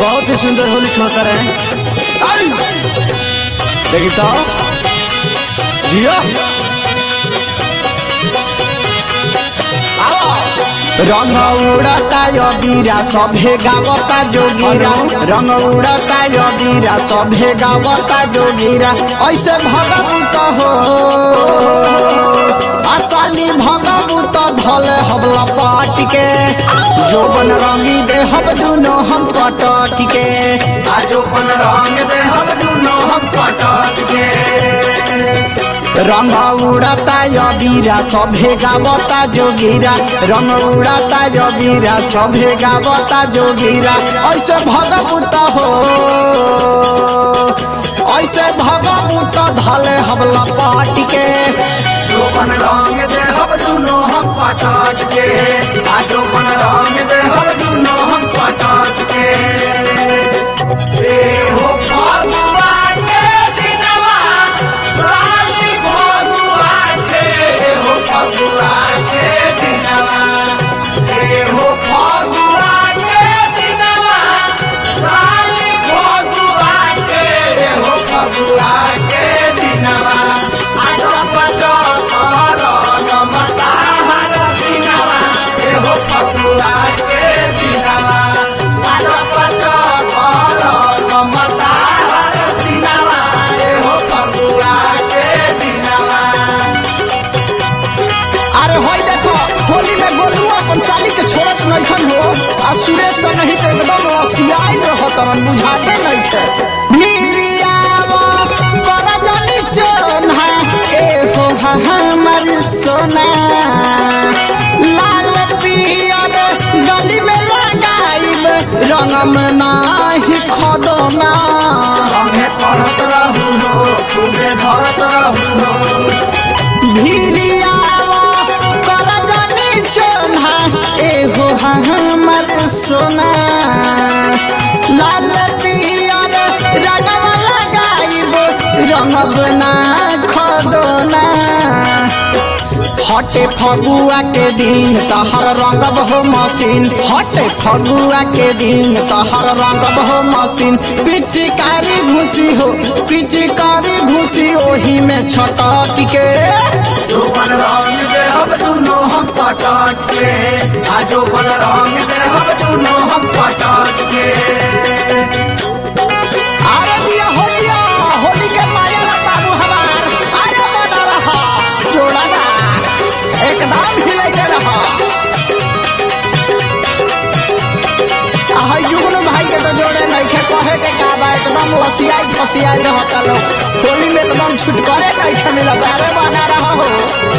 बहुत ही सुंदर होली छोड़कर है देखी तो जियो रंग उड़ता योगीरा सभे गावता जोगीरा रंग उड़ता योगीरा सभे गावता जोगीरा ऐसे भगवत हो असाली भगवत धले हबला पाट के जोबन रंगी दे हम दुनो हम पटक के आजोपन रंग दे हम दुनो हम पटक के रंग उड़ता योगीरा सभे गावता जोगीरा रंग उड़ता योगीरा सभे गावता जोगीरा ऐसे भगवत हो ऐसे भगवत धले हबला पाट के आजोपन रंग दे हम दुनो हम पटक के आजोपन रंग दे हम दुनो हम पटक के ए हो फगुआ के दिनवा लाली फगुआ के हो फगुआ के दिनवा ए हो फगुआ के दिनवा लाली फगुआ के हो फगुआ के दिनवा आज पटो कर नमता हर दिनवा ए हो फगुआ के दिनवा आज पटो कर नमता हर दिनवा ए हो फगुआ के दिनवा अरे होई देखो होली में गोलुआ अपन साली के छोड़त नइखन हो आ सुरेश से नहीं तो एकदम रसियाई रहत मन बुझाते नइखे भीरियावा करजनी चोन्हा ए हो हा हमर सोना लाल पियर गली में लगाइब रंगम नाही खदोना संगे पढ़त रहू हो खूबे धरत रहू हो भिरियावा करजनी चोन्हा एहो हमर सोना लाल पियर रंगवा लगाइब रंगब ना खदोना हटे फगुआ के दिन तहर रंगब हो मशीन हटे फगुआ के दिन तहर रंगब हो मशीन पिचकारी घुसी हो पिचकारी घुसी ओही में छटक के जोबन रंग दे हम दुनो हम पटक के आ जोबन रंग दे हम दुनो हम पटक के अरे दिया हो दिया होली के माया ला बाबू हमार अरे बना रहा जोड़ा ना एकदम हिलैले रहा आहा जुगनू भाई के तो जोड़े नहीं खे कहे के का बा एकदम लसियाई फसियाई रहता लोग होली में एकदम छुटकारे नहीं खे मिलत अरे बना रहा हो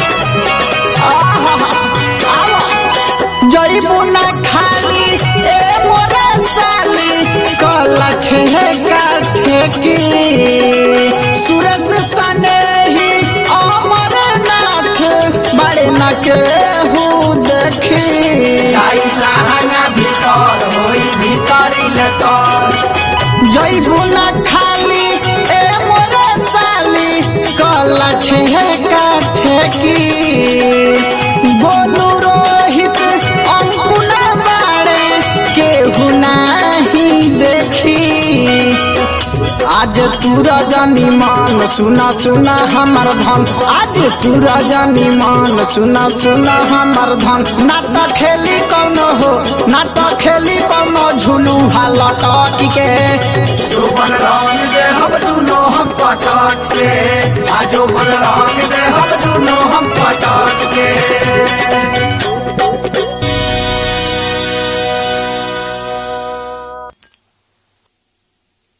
आहा आवा जई बुना खाली ए मोरे साली कलठ है काठे की सूरज सने ही अमर नाथ बड़े न के हूँ देखी जाई लहंगा भीतर होई भीतरी ले तर जई बुना खाली ए मोरे साली कलठ है काठे की गोलू रोहित अंकुना बाड़े केहू नाही देखी आज तू रजनी मान सुना सुना हमर धन आज तू रजनी मान सुना सुना हमर धन ना तो खेली कौनो हो ना तो खेली कौनो झुलू लटक के जोबन रंग दे हम दुनो हम पटक के आ जोबन रंग